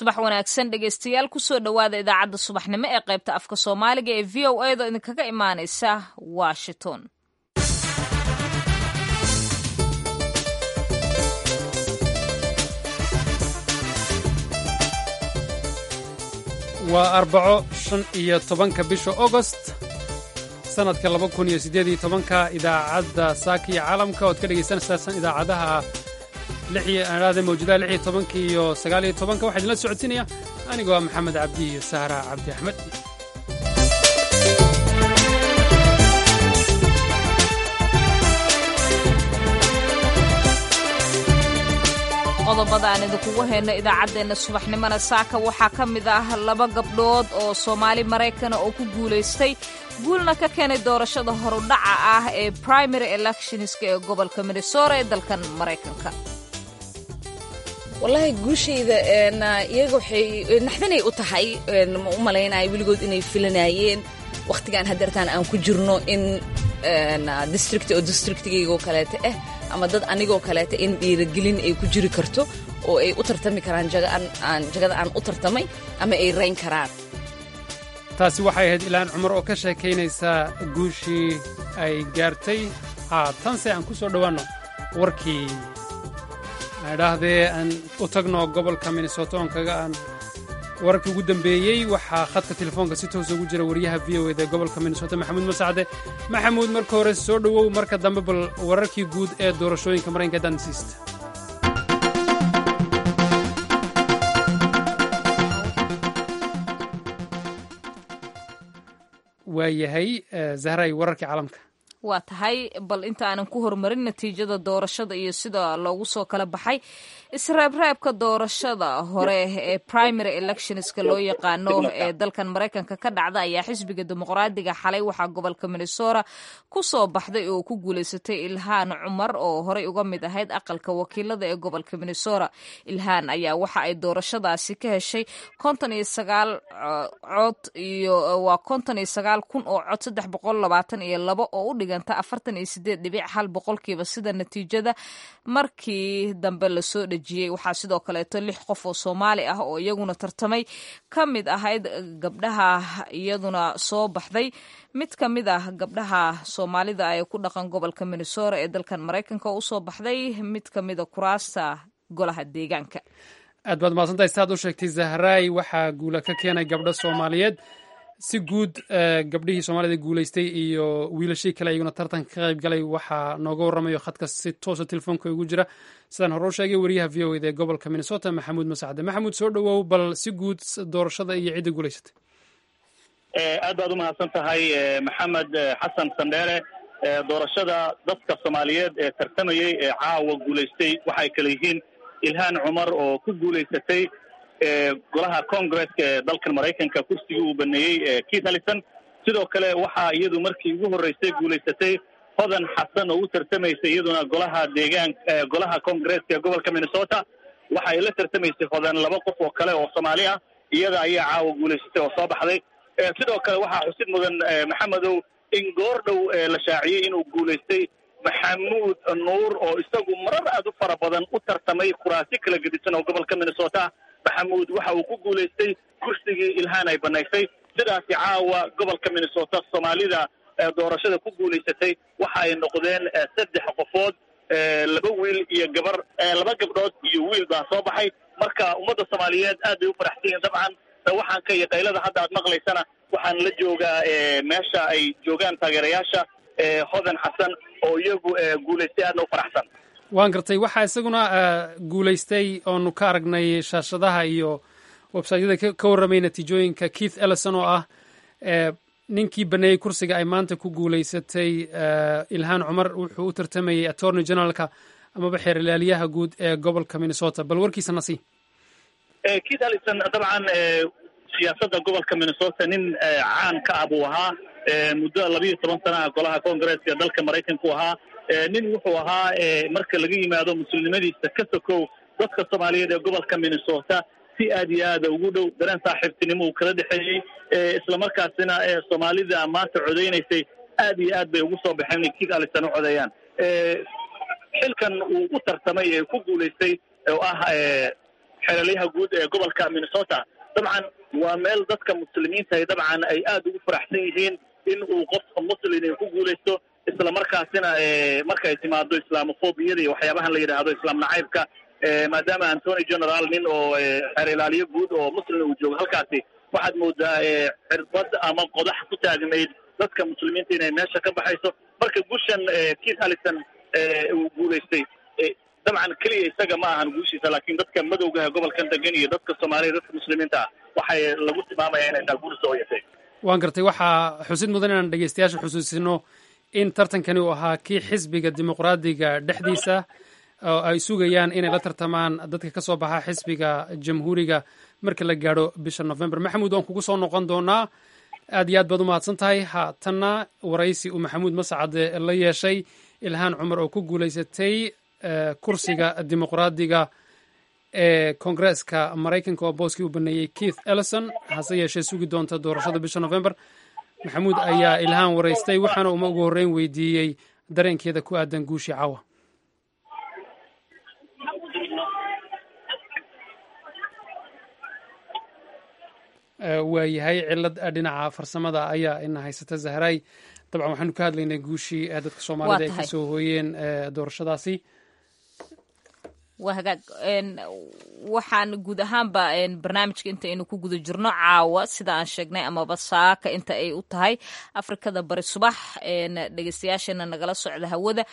subax wanaagsan dhegeystayaal kusoo dhowaada idaacadda subaxnimo ee qaybta afka soomaaliga ee v o a da idinkaga imaaneysa washington waa arbaco shan iyo tobanka bisha ogost sannadka laba kun iyo siddeed iyo tobanka idaacadda saaka iyo caalamka ood ka dhegaysanaysaasaan idaacadaha aade mawjadaha lix iyo tobanka iyo sagaal iyo tobanka waxaa idinla socodsiinaya anigoo ah maxamed cabdi iyo sahra cabdi axmed qodobada aan idinkugu hayno idaacaddeenna subaxnimona saaka waxaa ka mid ah laba gabdhood oo soomaali maraykana oo ku guulaystay guulna ka keenay doorashada horudhaca ah ee primary electionska ee gobolka minnesota ee dalkan maraykanka wallaahi guushayda iyaga waxay naxdanay u tahay ma u malaynaya weligood inay filanayeen wakhtigaan hadeertaan aan ku jirno in district oo districtigaygaoo kaleeta ah ama dad anigoo kaleeta in dhiiragelin ay ku jiri karto oo ay u tartami karaan jagada aan u tartamay ama ay rayn karaan taasi waxay ahayd ilaan cumar oo ka sheekaynaysa guushii ay gaartay haatanse aan ku soo dhowaanno warkii idhaahdee aan u tagno gobolka minnesota oon kaga aan wararkii ugu dambeeyey waxaa khadka telefoonka si toosa ugu jira wariyaha v o eda gobolka minnesota maxamuud masacde maxamuud marka hore soo dhowow marka dambe bal wararkii guud ee doorashooyinka maraykanka dansiista waayahay zahray wararkii caalamka waa tahay bal inta aanan ku horumarin natiijada doorashada iyo sida loogu soo kala baxay isreebreebka doorashada hore ee primary electionska loo yaqaano ee dalkan maraykanka ka dhacda ayaa xisbiga dimuqraadiga xalay waxaa gobolka minnesota ku soo baxday oo ku guulaysatay ilhaan cumar oo horey uga mid ahayd aqalka wakiilada ee gobolka minnesota ilhaan ayaa waxa ay doorashadaasi ka heshay konton iyo sagaal cod iyo waa konton iyo sagaal kun oo cod saddex boqol labaatan iyo labo oo u dhiganta afartan iyo sideed dhibic hal boqolkiiba sida natiijada markii dambe lasoo dhejiyey waxaa sidoo kaleeto lix qof oo soomaali ah oo iyaguna tartamay ka mid ahayd gabdhaha iyaduna soo baxday mid ka mid ah gabdhaha soomaalida ee ku dhaqan gobolka minnesota ee dalkan maraykanka oo usoo baxday mid ka mida kuraasta golaha deegaanka aad baad mahadsantahay saad u sheegtay zahraay waxaa guula ka keenay gabdho soomaaliyeed si guud gabdhihii soomaalida guulaystay iyo wiilashii kale iyaguna tartanka ka qayb galay waxaa nooga warramayo khadka si toosa telefoonka ugu jira sidaan hore u sheegay wariyaha v o eda ee gobolka minnesota maxamuud masacde maxamuud soo dhowow bal si guud doorashada iyo cidda guulaysatay aad baad u mahadsan tahay maxamed xasan sandheere doorashada dadka soomaaliyeed ee tartamayey ee caawa guulaystay waxay kale yihiin ilhaan cumar oo ku guulaysatay golaha congresska ee dalkan maraykanka kursigii uu baneeyey keith allison sidoo kale waxaa iyadu markii ugu horreysay guulaysatay hodan xasan oo u tartamaysay iyaduna golaha deegaan golaha congresska ee gobolka minnesota waxa ay la tartamaysay hodan laba qof oo kale oo soomaali ah iyada ayaa caawa guulaysatay oo soo baxday sidoo kale waxaa xusid mudan maxamedow in goor dhow la shaaciyey inuu guulaystay maxamuud nuur oo isagu marar aad u fara badan u tartamay kuraasi kala gedisan oo gobolka minnesota maxamuud waxa uu ku guulaystay kursigii ilhaan ay banaysay sidaasi caawa gobolka minnesota soomaalida doorashada ku guulaysatay waxa ay noqdeen saddex qofood laba wiil iyo gabar laba gabdhood iyo wiil baa soo baxay marka ummadda soomaaliyeed aad bay u faraxsan yihiin dabcan waxaanka iyo qaylada hadda aad maqlaysana waxaan la joogaa meesha ay joogaan taageerayaasha hodan xasan oo iyagu guulaystay aadna u faraxsan waan gartay waxaa isaguna guulaystay oonu ka aragnay shaashadaha iyo websaytyada ka warramay natiijooyinka keith ellison oo ah ninkii baneeyey kursiga ay maanta ku guulaysatay ilhaan cumar wuxuu u tartamayey attorney generalka amaba xeerlaaliyaha guud ee gobolka minnesota bal warkiisa nasi keith ellison dabcan siyaasadda gobolka minnesota nin caan ka ah buu ahaa muddo labiiyo toban sanaha golaha congresska dalka maraykanku ahaa nin wuxuu ahaa marka laga yimaado muslimnimadiisa ka sokow dadka soomaaliyeed ee gobolka minnesota si aad iyo aada ugu dhow dareen saaxiibtinimo uu kala dhexeeyey islamarkaasina soomaalida maanta codeynaysay aad iyo aad bay ugu soo baxeen inay keith allison u codeeyaan xilkan uu u tartamay ee ku guulaystay oo ah xeelaliyaha guud ee gobolka minnesota dabcan waa meel dadka muslimiinta ay dabcan ay aada ugu faraxsan yihiin in uu qof muslim ku guulaysto isla markaasina markay timaado islaamofobiyada iyo waxyaabahan la yidhaahdo islaam nacaybka maadaama antony general nin oo xeer ilaaliyo guud oo muslim uu joogo halkaasi waxaad moodaa cirbad ama qodax ku taagnayd dadka muslimiinta inay meesha ka baxayso marka gushan keith allison uu guulaystay dabcan keliya isaga ma ahan guushiisa laakiin dadka madowgaha gobolkan degan iyo dadka soomaaliya dadka muslimiinta ah waxay lagu tilmaamaya inay tahay guul soo yatay waan gartay waxaa xusid mudan inaan dhegeystayaasha xusuusino in tartankani uu ahaa kii xisbiga dimuqraadiga dhexdiisa oo ay sugayaan inay la tartamaan dadka ka soo baxa xisbiga jamhuuriga marka la gaadho bisha november maxamuud waan kugu soo noqon doonaa aad iyo aad baad u mahadsan tahay haatanna waraysi uu maxamuud mascade la yeeshay ilhaan cumar oo ku guulaysatay kursiga dimuqraadiga ee koongareeska maraykanka oo booskii u baneeyey keith ellison hase yeeshee sugi doonta doorashada bisha november maxamuud ayaa ilhaan waraystay waxaana uma ugu horreyn weydiiyey dareenkeeda ku aadan guushii caawa waayahay cilad dhinaca farsamada ayaa ina haysata zahray dabcan waxaanu ka hadlaynay guushii dadka soomaalida ay ka soo hooyeen doorashadaasi waa hagaag waxaan guud ahaanba barnaamijka inta aynu ku guda jirno caawa sida aan sheegnay amaba saaka inta ay u tahay afrikada bari subax dhegeystayaashana nagala socda hawada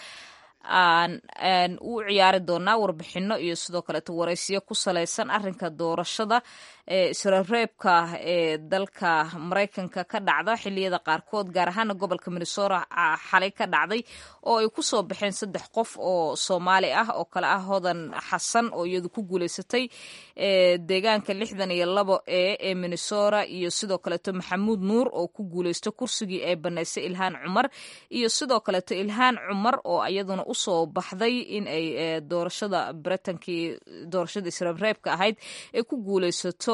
aan u ciyaari doonaa warbixino iyo sidoo kaleeto waraysiyo ku salaysan arinka doorashada eeisreebreebka ee dalka maraykanka ka dhacda xiliyada qaarkood gaar ahaana gobolka minnesota xalay ka dhacday oo ay ku soo baxeen saddex qof oo soomaali ah oo kale ah hodan xasan oo iyadu ku guuleysatay deegaanka lixdan iyo labo e ee minnesota iyo sidoo kaleeto maxamuud nuur oo ku guuleysto kursigii ay banaysay ilhaan cumar iyo sidoo kaleeto ilhaan cumar oo iyaduna usoo baxday in ay doorashada britankii doorashada isreebreebka ahayd ay ku guuleysato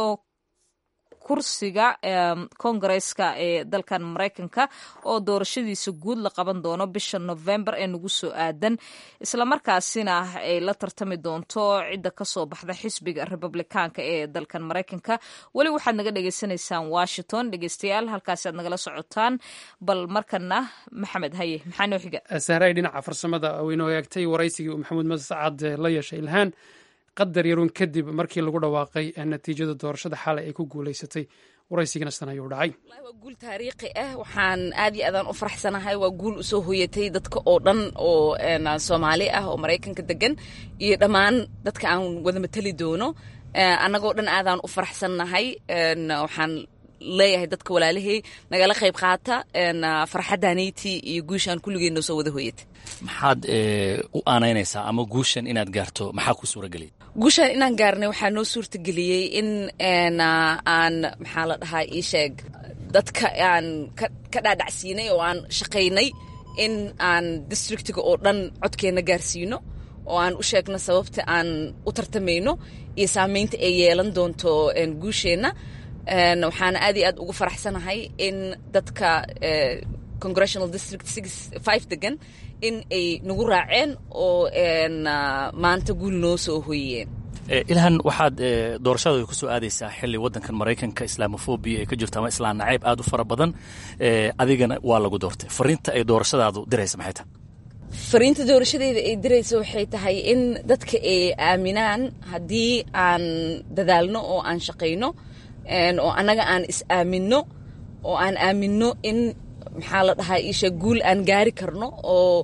kursiga kongareeska ee dalkan maraykanka oo doorashadiisa guud la qaban doono bisha november ee nagu soo aadan islamarkaasina ay la tartami doonto cidda kasoo baxda xisbiga republikaanka ee dalkan maraykanka weli waxaad naga dhagaysanaysaan washington dhegeystayaal halkaasi aad nagala socotaan bal markana maxamed haye maxaa noo xiga sahray dhinaca farsamada waynoo eegtay waraysigii uu maxamuud mascad la yeeshay ilhaan qadar yaruun kadib markii lagu dhawaaqay natiijada doorashada xalay ay ku guulaysatay waraysigana sidan ayuu dhacay waa guul taariikhi ah waxaan aad iyo aadaan u faraxsanahay waa guul usoo hoyatay dadka oo dhan oo soomaali ah oo maraykanka degan iyo dhammaan dadka aan wada matali doono annagoo dhan aadaan u faraxsannahay waxaan leeyahay dadka walaalahey nagala qayb qaata farxaddaanayti iyo guushaan kulligeenna soo wada hoyata maxaad u aanaynaysaa ama guushan inaad gaarto maxaa ku suurageliyay guushaan inaan gaarnay waxaa noo suurtageliyey in aan maxaa la dhahaa ii sheeg dadka aan ka dhaadhacsiinay oo aan shaqaynay in aan districtiga oo dhan codkeenna gaarsiino oo aan u sheegno sababta aan u tartamayno iyo saamaynta ay yeelan doonto guusheenna waxaana aad iyo aad ugu faraxsanahay in dadka congressional district five degan in ay nagu raaceen oo maanta guul noo soo hoyeen ilhan waxaad doorashada ku soo aadaysaa xili wadankan maraykanka islaamofobia ay ka jirto ama islaan nacayb aad u fara badan adigana waa lagu doortay fariinta ay doorashadaadu diraysa maxay tahay fariinta doorashadeeda ay diraysa waxay tahay in dadka ay aaminaan haddii aan dadaalno oo aan shaqayno oo annaga aan is aaminno oo aan aaminno in maxaa la dhahaa iisha guul aan gaari karno oo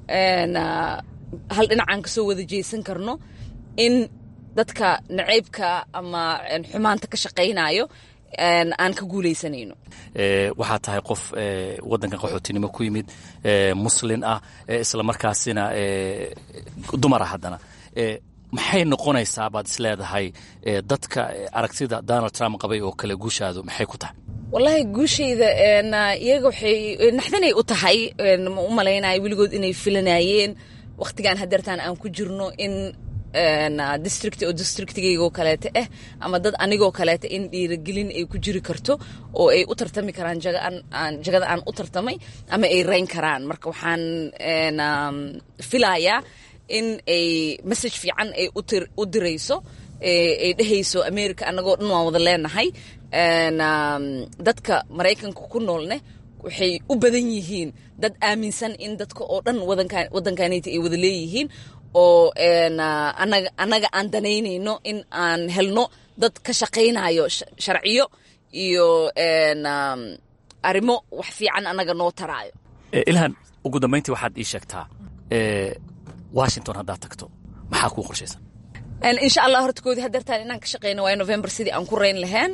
hal dhinacaan ka soo wada jeesan karno in dadka naceybka ama xumaanta ka shaqaynayo aan ka guulaysanayno waxaa tahay qof waddankan qaxootinimo ku yimid muslin ah islamarkaasina dumar ah haddana maxay noqonaysaa baad is leedahay dadka aragtida donald trump qabay oo kale guushaadu maxay ku tahay wallaahi guushayda iyaga waxay naxdanay u tahay ma u malaynayo weligood inay filanayeen wakhtigan hadeertaan aan ku jirno in district oo districtigaygoo kaleeta ah ama dad anigoo kaleeta in dhiiragelin ay ku jiri karto oo ay u tartami karaan jagada aan u tartamay ama ay rayn karaan marka waxaan filayaa in ay message fiican ay u dirayso ay dhehayso america annagoo dhan waan wada leenahay dadka maraykanka ku noolne waxay u badan yihiin dad aaminsan in dadka oo dhan wadankanita ay wada leeyihiin oo anaga annaga aan danaynayno in aan helno dad ka shaqaynayo sharciyo iyo arrimo wax fiican annaga noo taraayo ilhan ugu dambayntii waxaad ii sheegtaa washington haddaad tagto maxaa kuu qorshaysan insha allah horta koodii hadeertaan inaan ka shaqeyno waayo november sidii aan ku rayn lahayn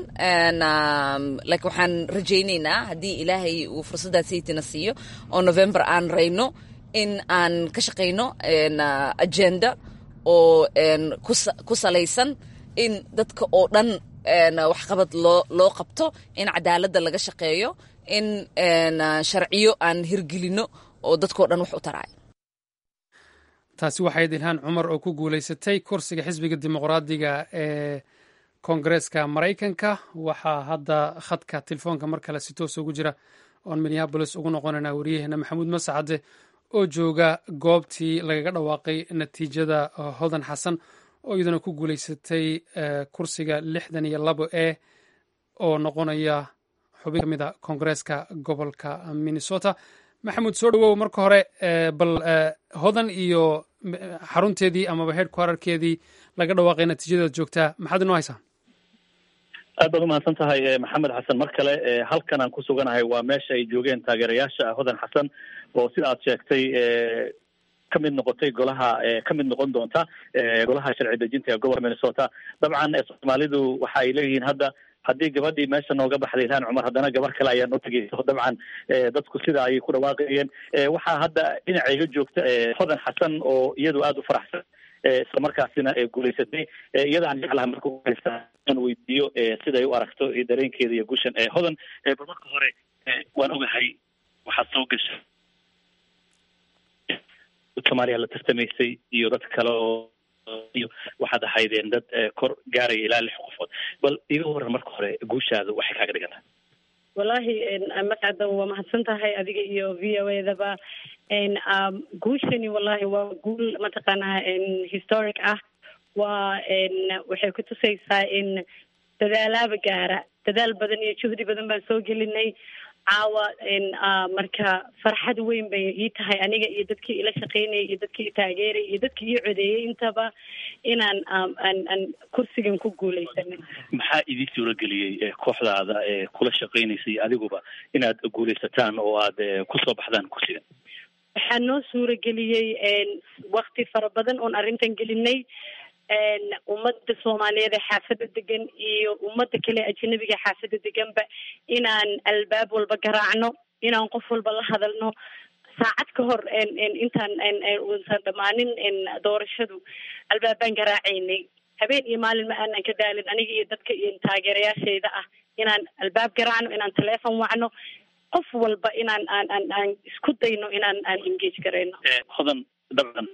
like waxaan rajaynaynaa haddii ilaahay uu fursaddaas saytina siiyo oo november aan rayno in aan ka shaqayno agenda oo ku salaysan in dadka oo dhan waxqabad loo loo qabto in cadaaladda laga shaqeeyo in sharciyo aan hirgelino oo dadkao dhan wax u taraayo taasi waxayd ilhaan cumar oo ku guulaysatay kursiga xisbiga dimuqraadiga ee koongareeska maraykanka waxaa hadda khadka telefoonka mar kale si toos ugu jira oon minneabolis ugu noqonayna waryaheena maxamuud masacade oo jooga goobtii lagaga dhawaaqay natiijada hodan xasan oo iyaduna ku guulaysatay kursiga lixdan iyo labo e oo noqonaya xubin ka mid a koongareeska gobolka minnesota maxamuud soo dhawow marka hore bal hodan iyo xarunteedii amaba headquarterkeedii laga dhawaaqay natiijadeed joogtaa maxaad inoo haysaa aad baad umahadsan tahay maxamed xasan mar kale halkan aan ku suganahay waa meesha ay joogeen taageerayaasha hodan xasan oo sida aad sheegtay ka mid noqotay golaha ka mid noqon doonta golaha sharci dejinta ee gobolka minnesota dabcan soomaalidu waxa ay leeyihiin hadda haddii gabadhii meesha nooga baxday ilhaan cumar haddana gabar kale ayaa noo tegeyso dabcan dadku sida ayay ku dhawaaqayeen waxaa hadda dhinacayga joogta hodan xasan oo iyadu aada u faraxsan isla markaasina guulaysatay iyada aan jeclaha marka uhaysa aan weydiiyo siday u aragto dareenkeeda iyo gushan hodan bal marka hore waan ogahay waxaad soo gashay soomaaliya la tartamaysay iyo dad kale oo iyo waxaad ahaydeen dad kor gaaraya ilaa lix qofood bal iga waran marka hore guushaada waxay kaaga dhigan tahay wallaahi mascada waa mahadsan tahay adiga iyo v o edaba guushani wallahi waa guul mataqaanaa historic ah waa waxay ku tusaysaa in dadaalaaba gaara dadaal badan iyo juhdi badan baan soo gelinay caawa marka farxad weyn bay ii tahay aniga iyo dadkii ila shaqeynayay iyo dadkii taageerayay iyo dadkii ii codeeyey intaba inaan aan kursigan ku guuleysanay maxaa idin suurageliyey kooxdaada kula shaqeynaysay adiguba inaad guuleysataan oo aad kusoo baxdaan kursigan waxaa noo suurageliyey wakti fara badan oon arrintan gelinay ummadda soomaaliyeed ee xaafadda degan iyo ummadda kale ajnabiga xaafadda deganba inaan albaab walba garaacno inaan qof walba la hadalno saacad ka hor intaan uusan dhammaanin doorashadu albaabaan garaacaynay habeen iyo maalin ma aanan ka daalin aniga iyo dadka iyo taageerayaashayda ah inaan albaab garaacno inaan taleefon wacno qof walba inaan aan aan aan isku dayno inaan aan engage garayno hodan dabcan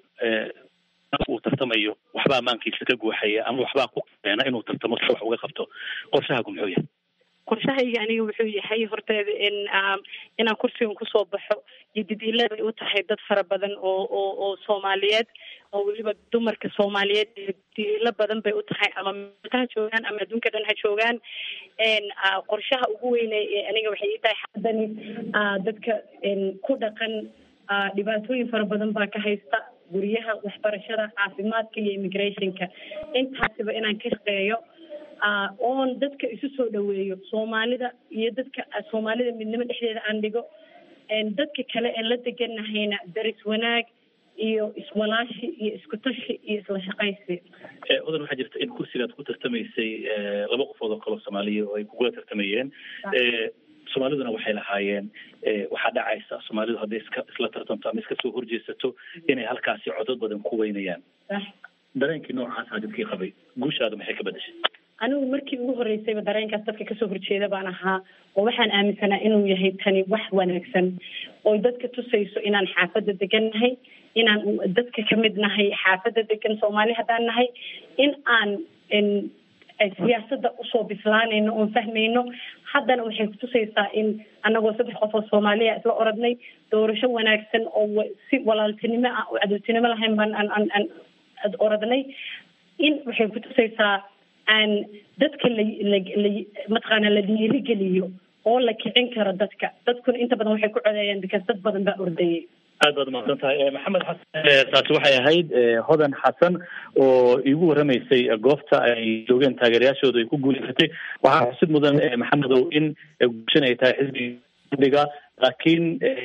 uu tartamayo waxbaa amaankiisa ka guuxaya ama waxbaa ku keena inuu tartamo si wax uga qabto qorshahaagu muxuu yahay qorshahayga aniga wuxuu yahay horteeda in inaan kursigan kusoo baxo iyo did-ila bay u tahay dad fara badan oo oo oo soomaaliyeed oo weliba dumarka soomaaliyeed did-ilo badan bay u tahay ama meelka ha joogaan ama adduunka dhan ha joogaan qorshaha ugu weyne aniga waxay ii tahay xaddani dadka ku dhaqan dhibaatooyin fara badan baa ka haysta guryaha waxbarashada caafimaadka iyo immigrationka intaasiba inaan ka shaqeeyo oon dadka isu soo dhaweeyo soomaalida iyo dadka soomaalida midnimo dhexdeeda aan dhigo dadka kale ee la deganahayna daris wanaag iyo iswalaashi iyo isku tashi iyo isla shaqaysi odan waxaa jirta in kursigaad ku tartamaysay laba qofood oo kaloo soomaaliya oo ay kugula tartamayeen soomaaliduna waxay lahaayeen waxaa dhacaysa soomaalidu hadday iska isla tartamto ama iska soo horjeesato inay halkaasi codod badan ku weynayaan dareenkii noocaasa dadkii qabay guushaada maxay ka bedeshay anigu markii ugu horreysayba dareenkaas dadka kasoo horjeeda baan ahaa oo waxaan aaminsanaa inuu yahay tani wax wanaagsan oo dadka tusayso inaan xaafadda degan nahay inaan dadka kamid nahay xaafadda degan soomaali haddaan nahay in aan siyaasadda usoo bislaanayno oon fahmayno haddana waxay kutusaysaa in anagoo saddex qof oo soomaaliya isla oradnay doorasho wanaagsan oo si walaaltinimo ah oo cadowtinimo lahayn baan aan aan aan oradnay in waxay kutusaysaa aan dadka la la la mataqaana la dhiirigeliyo oo la kicin karo dadka dadkuna inta badan waxay ku codeeyaan because dad badan baa ordayay aad baad umaqsan tahay maxamed xasan taasi waxay ahayd hodan xasan oo iigu warramaysay goobta ay joogeen taageerayaashooda ay ku guuleysatay waxaa xusid mudan maxamedow in guushan ay tahay xisbiga laakiin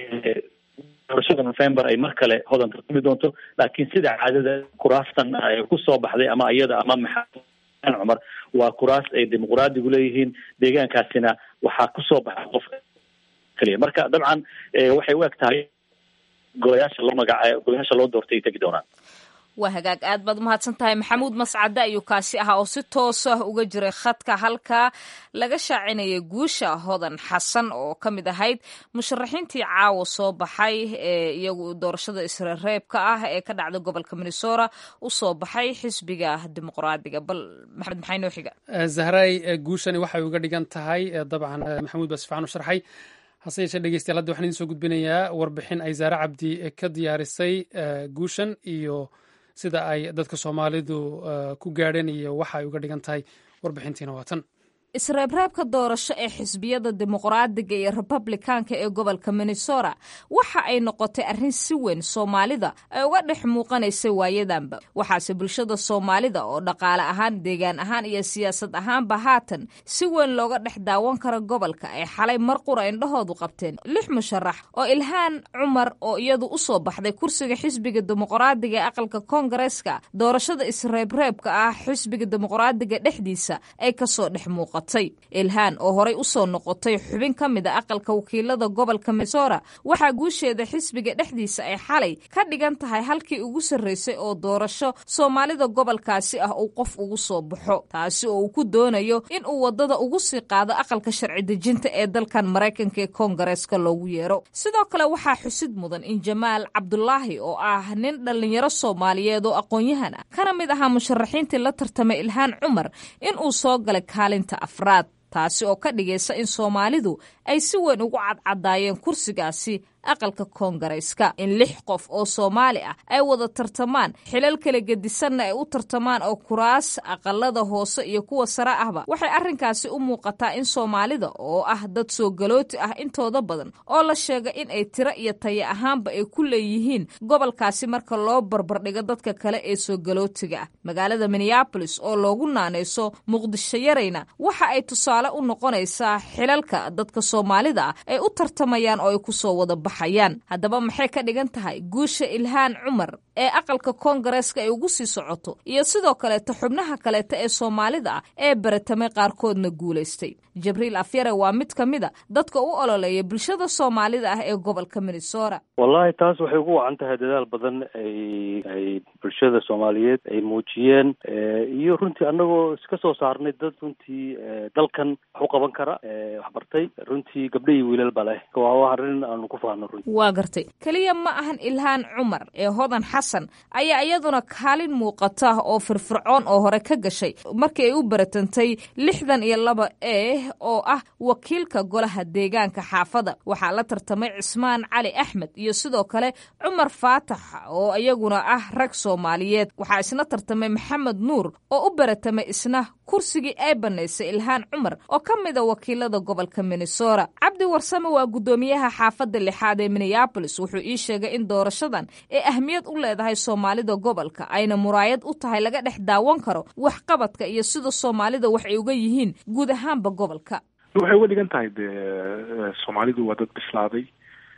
doorashada november ay mar kale hodan tartami doonto laakiin sida caadada kuraastan ay kusoo baxday ama iyada ama maxamed cumar waa kuraas ay dimuqraadigu leeyihiin deegaankaasina waxaa kusoo baxa qof keliya marka dabcan waxay u eg tahay golayaasha loo magaca golayaasha loo doortay ay tegi doonaan waa hagaag aad baad umahadsan tahay maxamuud mascade ayuu kaasi ahaa oo si toos ah uga jiray khadka halkaa laga shaacinayay guusha hodan xasan oo ka mid ahayd musharaxiintii caawa soo baxay ee iyagu doorashada isreereebka ah ee ka dhacda gobolka minnesota u soo baxay xisbiga dimuqraadiga bal maxamed maxay noo xiga zahray guushani waxay uga dhigan tahay dabcan maxamuud baa si fiican u sharxay hase yeeshee dhegeystayaal hadda waxaan idin soo gudbinayaa warbixin ay zaare cabdi ka diyaarisay guushan iyo sida ay dadka soomaalidu ku gaadheen iyo waxa ay uga dhigan tahay warbixintiina waa tan isreebreebka doorasho ee xisbiyada dimuqraadiga iyo republikaanka ee gobolka minnesota waxa ay noqotay arrin si weyn soomaalida ay uga dhex muuqanaysay waayadanba waxaase bulshada soomaalida oo dhaqaale ahaan deegaan ahaan iyo siyaasad ahaanba haatan si weyn looga dhex daawan karo gobolka ay xalay mar qura indhahoodu qabteen lix musharax oo ilhaan cumar oo iyadu u soo baxday kursiga xisbiga dimuqraadiga ee aqalka koongareeska doorashada isreebreebka ah xisbiga dimuqraadiga dhexdiisa ay kasoo dhex muuqata ilhaan oo horay usoo noqotay xubin ka mid a aqalka wakiilada gobolka minnesota waxaa guusheeda xisbiga dhexdiisa ay xalay ka dhigan tahay halkii ugu sarreysay oo doorasho soomaalida gobolkaasi ah uu qof ugu soo baxo taasi oo uu ku doonayo in uu wadada ugu sii qaado aqalka sharci dejinta ee dalkan maraykanka ee koongareeska loogu yeero sidoo kale waxaa xusid mudan in jamaal cabdulaahi oo ah nin dhallinyaro soomaaliyeed oo aqoon-yahan ah kana mid ahaa musharaxiintii la tartamay ilhaan cumar in uu soo galay kaalinta afraad taasi oo ka dhigaysa in soomaalidu ay si weyn ugu cadcadaayeen kursigaasi aqalka koongareyska in lix qof oo soomaali ah ay wada tartamaan xilal kala gedisanna ay u tartamaan oo kuraas aqalada hoose iyo kuwa sare ahba waxay arrinkaasi u muuqataa in soomaalida oo ah dad soo galooti ah intooda badan oo la sheega in ay tiro iyo taya ahaanba ay ku leeyihiin gobolkaasi marka loo barbardhigo dadka kale ee soo galootiga ah magaalada minneabolis oo loogu naanayso muqdisho yarayna waxa ay tusaale u noqonaysaa xilalka dadka soomaalida ah ay u tartamayaan oo ay kusoo wada bax haddaba maxay ka dhigan tahay guusha ilhaan cumar ee aqalka koongareeska ay ugu sii socoto iyo sidoo kaleeta xubnaha kaleeta ee soomaalida ah ee baratamay qaarkoodna guulaystay jibriil afyare waa mid ka mid a dadka u ololeeya bulshada soomaalida ah ee gobolka minnesota wallahi taas waxay ugu wacan tahay dadaal badan ay ay bulshada soomaaliyeed ay muujiyeen iyo runtii annagoo iska soo saarnay dad runtii dalkan wax u qaban kara waxbartay runtii gabdho iyo wiilal ba leh waa arrin aanu ku faano waa gartay keliya ma ahan ilhaan cumar ee hodan xasan ayaa iyaduna kaalin muuqata oo firfircoon oo hore ka gashay markii ay u baratantay lixdan iyo laba e oo ah wakiilka golaha deegaanka xaafada waxaa la tartamay cismaan cali axmed iyo sidoo kale cumar faatax oo iyaguna ah rag soomaaliyeed waxaa isna tartamay maxamed nuur oo u baratamay isna kursigii ay banaysay ilhaan cumar oo ka mid a wakiilada gobolka minnesota cabdi warsame waa guddoomiyaha xaafadda lixaad ee minneabolis wuxuu ii sheegay in doorashadan ee ahmiyad u leedahay soomaalida gobolka ayna muraayad u tahay laga dhex daawan karo waxqabadka iyo sida soomaalida wax ay uga yihiin guud ahaanba gobolka waxay uga dhigan tahay de soomaalidu waa dad bislaaday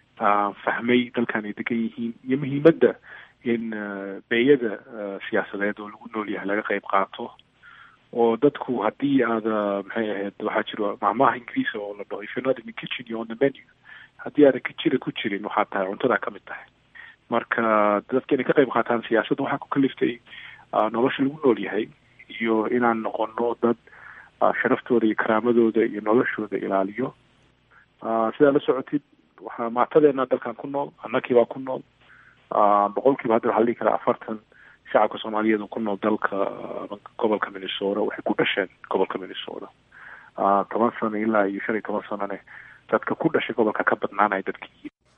fahmay dalkan ay degan yihiin iyo muhiimadda in beeyada siyaasadeed oo lagu nool yahay laga qayb qaato oo dadku haddii aada maxay ahayd waxaa jiro macmaha ingiriisa oo la dhaho if you're not in the kitchen you're on the menu haddii aadan kijira ku jirin waxaa tahay cuntadaa ka mid tahay marka dadka inay ka qayb qaataan siyaasadda waxaa ku kaliftay nolosha lagu nool yahay iyo inaan noqono dad sharaftooda iyo karaamadooda iyo noloshooda ilaaliyo sidaa la socotid waxaa maatadeena dalkan ku nool annakii baa ku nool boqolkiiba hadda waxaa la dhihi karaa afartan shacabka soomaaliyeed oo ku nool dalka gobolka minnesota waxay ku dhasheen gobolka minnesota toban sano ilaa iyo shan iyo toban sanone dadka ku dhashay gobolka ka badnaanaya dadkii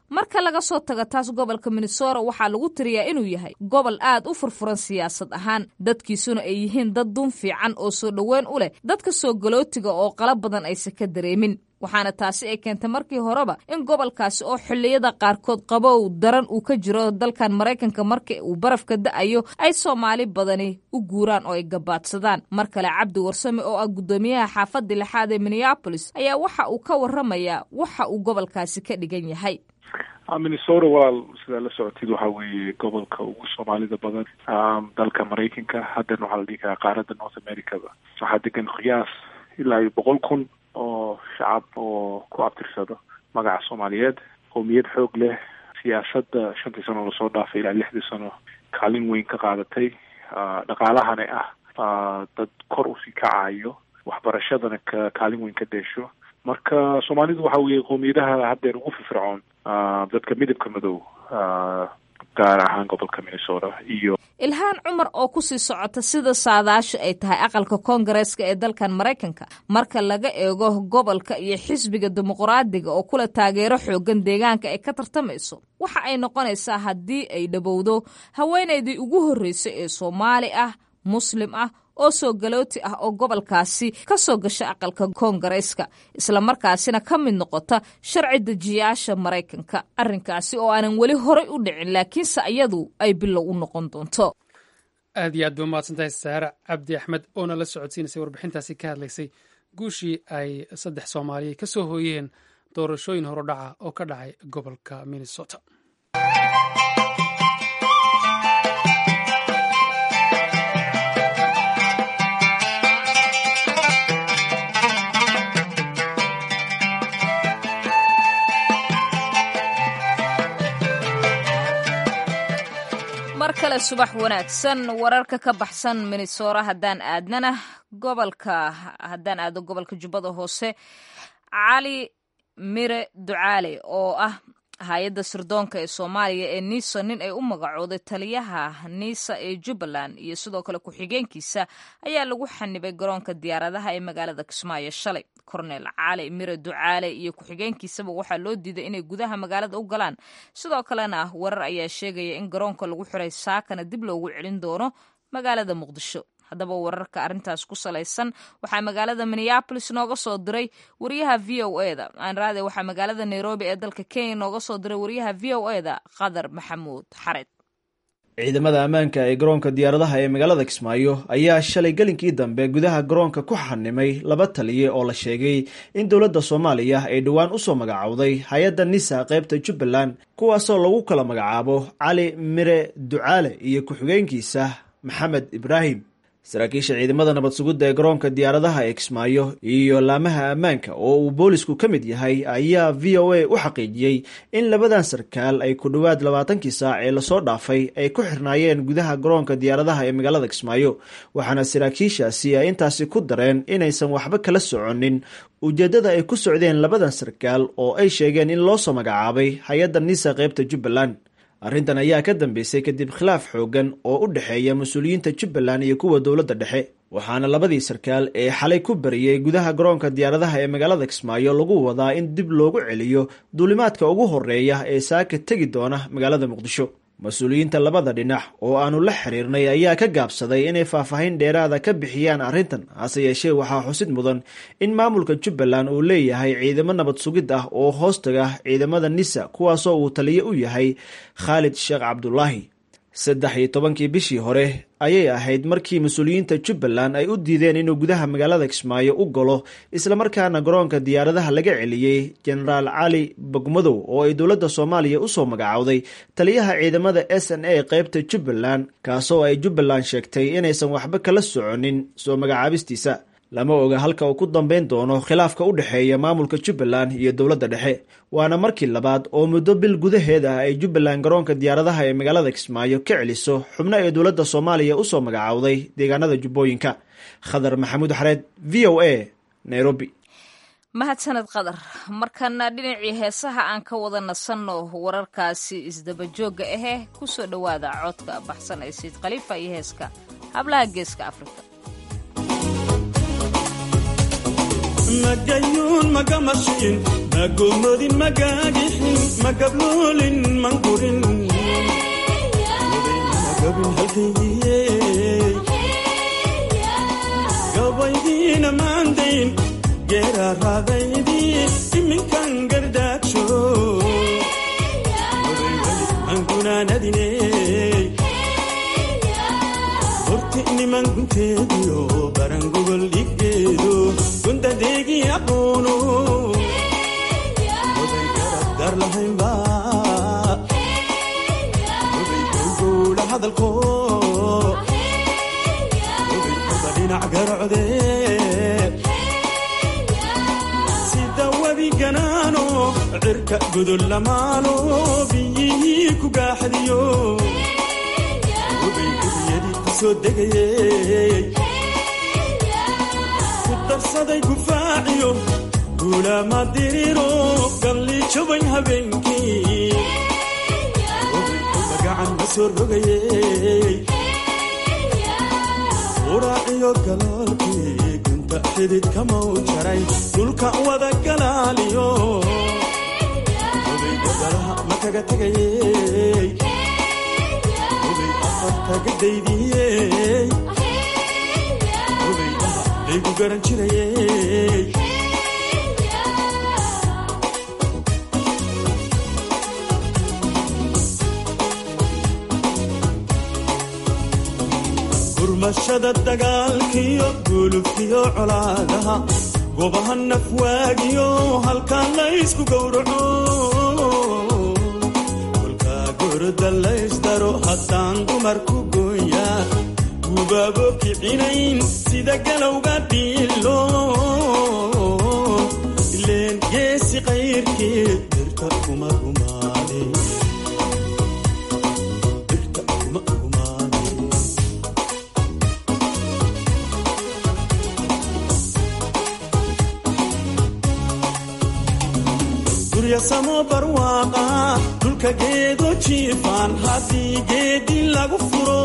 marka laga soo tago taas gobolka minnesota waxaa lagu tiriyaa inuu yahay gobol aad u furfuran siyaasad ahaan dadkiisuna ay yihiin dad dun fiican oo soo dhoweyn u leh dadka soo galootiga oo qala badan aysan ka dareemin waxaana taasi ay keentay markii horeba in gobolkaasi oo xilliyada qaarkood qabow daran uu ka jiro dalkan maraykanka marka uu barafka da-ayo ay soomaali badani u guuraan oo ay gabaadsadaan mar kale cabdi warsame oo ah guddoomiyaha xaafadda lixaad ee minneabolis ayaa waxa uu ka warramayaa waxa uu gobolkaasi ka dhigan yahay minnesota walaal sidaa la socotid waxa weeye gobolka ugu soomaalida badan dalka maraykanka haddana waxaa la dhihi karaa qaaradda north americaba waxaa degan qiyaas ilaa iyo boqol kun oo shacab oo ku abtirsado magaca soomaaliyeed qowmiyad xoog leh siyaasadda shantii sano lasoo dhaafay ilaa lixdii sano kaalin weyn ka qaadatay dhaqaalahana ah dad kor usii kacayo waxbarashadana ka kaalin weyn ka dheesho marka soomaalidu waxa weeye qowmiyadaha haddeer ugu firfircoon dadka midabka madow gaar ahaan gobolka minnesota iyo ilhaan cumar oo kusii socota sida saadaasha ay tahay aqalka koongareeska ee dalkan maraykanka marka laga eego gobolka iyo xisbiga dimuqraadiga oo kula taageero xoogan deegaanka ay ka tartamayso waxa ay noqonaysaa haddii ay dhowowdo haweenaydii ugu horreysay ee soomaali ah muslim ah oo soo galooti ah oo gobolkaasi ka soo gasha aqalka koongareeska islamarkaasina ka mid noqota sharci dejiyaasha maraykanka arrinkaasi oo aanan weli horay u dhicin laakiinse iyadu ay bilow u noqon doonto aad iyo aad ba umahadsantahay saare cabdi axmed oona la socodsiinaysay warbixintaasi ka hadlaysay guushii ay saddex soomaaliya ka soo hooyeen doorashooyin horudhaca oo ka dhacay gobolka minnesota mar kale subax wanaagsan wararka ka baxsan minnesora haddaan aadnana gobolka haddaan aadno gobolka jubbada hoose cali mire ducaale oo ah hay-adda sirdoonka ee soomaaliya ee nisa nin ay u magacooday taliyaha nisa ee jubbaland iyo sidoo kale ku-xigeenkiisa ayaa lagu xanibay garoonka diyaaradaha ee magaalada kismaayo shalay kornel cali mire ducaale iyo ku-xigeenkiisaba waxaa loo diiday inay gudaha magaalada u galaan sidoo kalena warar ayaa sheegaya in garoonka lagu xiray saakana dib loogu celin doono magaalada muqdisho haddaba wararka arrintaas ku salaysan waxaa magaalada minneabolis nooga soo diray wariyaha v o e da aanraade waxaa magaalada nairobi ee dalka kenya nooga soo diray wariyaha v o e da qadar maxamuud xared ciidamada ammaanka ee garoonka diyaaradaha ee magaalada kismaayo ayaa shalay gelinkii dambe gudaha garoonka ku xanimay laba taliye oo la sheegay in dowladda soomaaliya ay dhowaan usoo magacowday hay-adda nisa qaybta jubbaland kuwaasoo lagu kala magacaabo cali mire ducaale iyo ku-xigeenkiisa maxamed ibraahim saraakiisha ciidamada nabad sugidda ee garoonka diyaaradaha ee kismaayo iyo laamaha ammaanka oo uu boolisku ka mid yahay ayaa v o a u xaqiijiyey in labadan sarkaal ay ku dhowaad labaatankii saac ee lasoo dhaafay ay ku xirnaayeen gudaha garoonka diyaaradaha ee magaalada kismaayo waxaana saraakiishaasi ay intaasi ku dareen inaysan waxba kala soconin ujeeddada ay ku socdeen labadan sarkaal oo ay sheegeen in loo soo magacaabay hay-adda nisa qaybta jubbaland arrintan ayaa ka dambeysay kadib khilaaf xooggan oo u dhexeeya mas-uuliyiinta jubbaland iyo kuwa dowladda dhexe waxaana labadii sarkaal ee xalay ku bariyey gudaha garoonka diyaaradaha ee magaalada kismaayo lagu wadaa in dib loogu celiyo duulimaadka ugu horeeya ee saaka tegi doona magaalada muqdisho mas-uuliyiinta labada dhinac oo aanu la xiriirnay ayaa ka gaabsaday inay faahfaahin dheeraada ka bixiyaan arrintan hase yeeshee waxaa xusid mudan in maamulka jubbaland uu leeyahay ciidamo nabad sugid ah oo hoostaga ciidamada nisa kuwaasoo uu taliye u yahay khaalid sheekh cabdulaahi saddex iyo tobankii bishii hore ayay ahayd markii mas-uuliyiinta jubbaland ay u diideen inuu gudaha magaalada kismaayo u galo islamarkaana garoonka diyaaradaha laga celiyey jenaraal cali bogmadow oo ay dowladda soomaaliya usoo magacowday taliyaha ciidamada s n a qaybta jubbaland kaasoo ay jubbaland sheegtay inaysan waxba kala soconin soo magacaabistiisa lama oga halka uu ku dambeyn doono khilaafka u dhexeeya maamulka jubbaland iyo dowladda dhexe waana markii labaad oo muddo bil gudaheed ah ay jubbaland garoonka diyaaradaha ee magaalada kismaayo ka celiso xubno ee dowladda soomaaliya usoo magacowday deegaanada jubbooyinka khadar maxamuud xareed v o a nairobi mahadsaned qadar markana dhinacii heesaha aan ka wada nasanno wararkaasi isdabajooga ahee kusoo dhowaada codka baxsan ee sayid khaliifa iyo heeska hablaha geeska afrika magayuun magamashiin magomodin magagixin magabloolin mangurin magabin halkaygiye gabaydiina maandayn geeraaraadaydii iminkan gardaagsho angunaanadine horti niman gunteediyo barangogol dhiggeedo gundadeegii aqoono oday garabdar lahaynba oday gowgowla hadalko oday kuba dhinac garocde sida webiganaano cirka gudol lamaalo biyihii ku gaaxdiyo obay gudiyadii ku soo degayey ku darsaday gufaaciyo guulaama diriro galliijobayn habeenkii obay kuba gacan ma soo rogayey uraaciyo galoolkii gunta xididka mau jaray dhulka wada galaaliyo obay gadalaha ma kaga tegayey obay afartaga daydiyey obay dhaha laygu garan jirayey gurmashada dagaalkiyo gulubkiyo colaadaha gobaha nafwaagiyo halkaa laysku gowraco kolkaa gorda laysdaro haddaan dumarku gooya gubaabo kicinayn sida galowga dhiilo ileen geesi qayrkii dirta kuma gumaade dirta kuma gumaade guryasamo barwaaqa dhulka geedo jiifaan haddii geedi lagu furo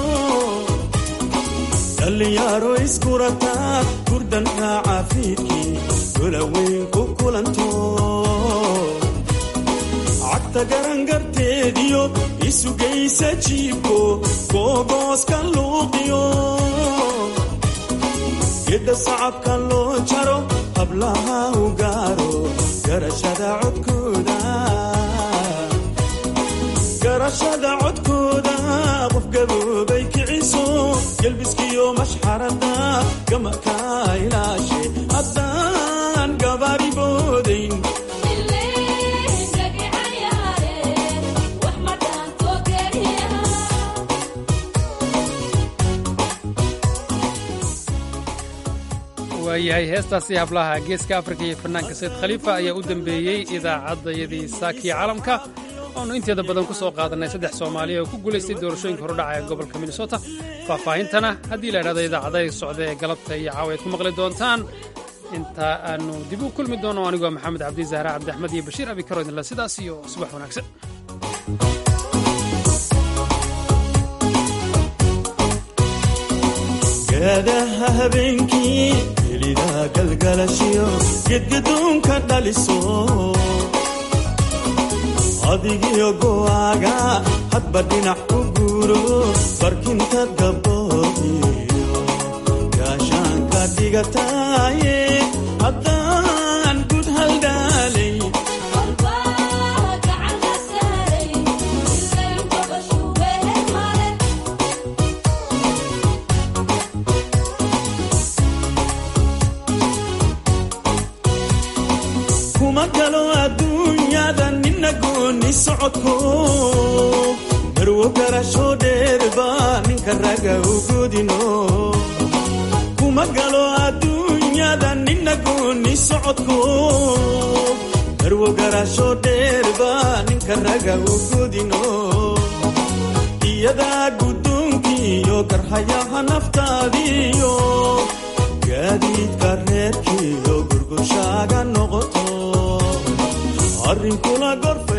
dhallinyaaro iskurataa gurdanka caafiidkii golaweyn ku kulanto cagta garangarteediyo isugaysa jiibko googooska luuqiyo gedda sacabka loo jaro hablaha u gaaro garashada codkooda garashada codkooda qof gaboobay kiciso gelbiskiyo mashxarada gamaka ilaashe haddaan gabaari boodayn waayahay heestaasi hablaha geeska afrika iyo fanaanka sayid khaliifa ayaa u dembeeyey idaacaddayadii saakiya caalamka oonu inteeda badan ku soo qaadannay saddex soomaaliya oo ku guulaystay doorashooyinka horudhaca ee gobolka minnesota faahfaahintana haddii la idhahdo idaacadaha socda ee galabta iyo caawa aad ku maqli doontaan inta aanu dib u kulmi doono anigoo maxamed cabdi zahra cabdiaxmed iyo bashiir abi karo idinle sidaas iyo subax wanaagsan gaadaha habeenkii helida galgalashiyo gedgadoonka dhaliso adigiyo go'aaga hadba dhinac u guuro barkinta gabdhoodiyo gaashaanka dhigataaye haddaan gud haldhaalay kuma galo adduunyada nina gooni socodko marwo garasho dheerba ninka raga u godino kuma galo adduunyada nina gooni socodko marwo garasho dheerba ninka raga u godino iyadaa guddoonkiiyo garhayaha naftaadiyo gaadiidka reerkiiyo gurgushaaga noqoto arrinkula gorf